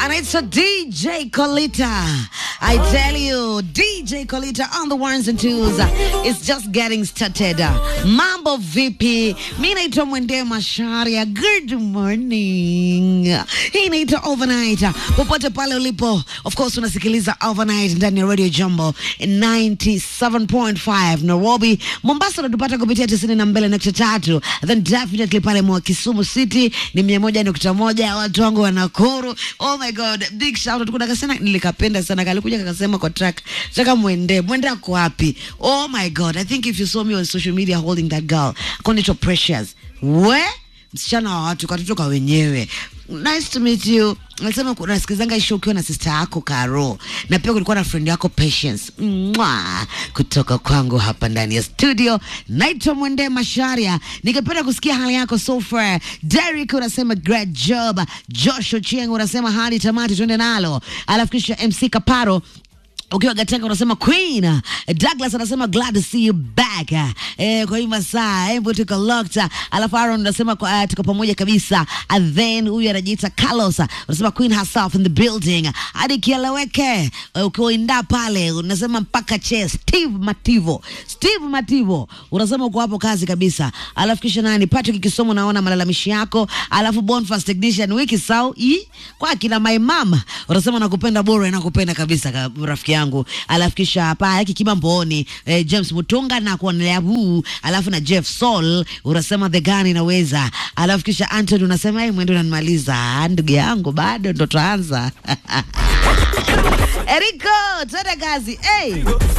anaitwa DJ Colita. I tell you, DJ Colita on the ones and twos. It's just getting started. Mambo vipi? Mi naitwa Mwende Masharia. Good morning. Hii inaitwa Overnight. Popote pale ulipo, of course unasikiliza Overnight ndani ya Radio Jumbo 97.5 Nairobi. Mombasa unatupata kupitia 92.3. Then definitely pale mwa Kisumu City ni 101.1. Watu wangu wa Nakuru. Oh my god, big shout out. Kuna kasema nilikapenda sana. Kalikuja kakasema kwa track. Nataka mwende. Mwende ako wapi? Oh my god. I think if you saw me on social media holding that girl, Konito Precious. We? Msichana wa watu katoto kwa wenyewe. Nice to meet you. Nasema unasikizanga isho ukiwa na sister yako Karo, na pia kulikuwa na friend yako Patience. Mwa kutoka kwangu hapa ndani ya studio. Naitwa Mwende Masharia, ningependa kusikia hali yako so far. Derek unasema great job. Josh Ochieng unasema hali tamati, twende nalo. Alafu kisha MC Kaparo ukiwa Gatanga unasema Queen. Douglas anasema glad to see you back. Eh, kwa hii masaa hebu tuko locked. Alafu Aaron unasema kwa- uh, tuko pamoja kabisa. And then huyu anajiita Carlos unasema Queen herself in the building. Hadi kieleweke. Eh, ukiwa inda pale unasema mpaka che Steve Mativo. Steve Mativo unasema uko hapo kazi kabisa. Alafu kisha nani Patrick Kisomo naona malalamishi yako. Alafu Bonfast Technician wiki sau i kwa kina my mama unasema nakupenda bora nakupenda kabisa ka, rafiki yangu. Alafu kisha hapa yake Kibamboni eh, James Mutunga na kuonelea huu. Alafu na Jeff Sol unasema the gun inaweza. Alafu kisha Anthony unasema yeye mwendo unanimaliza. Ndugu yangu bado ndo tuanza. Eriko, twende kazi. Hey.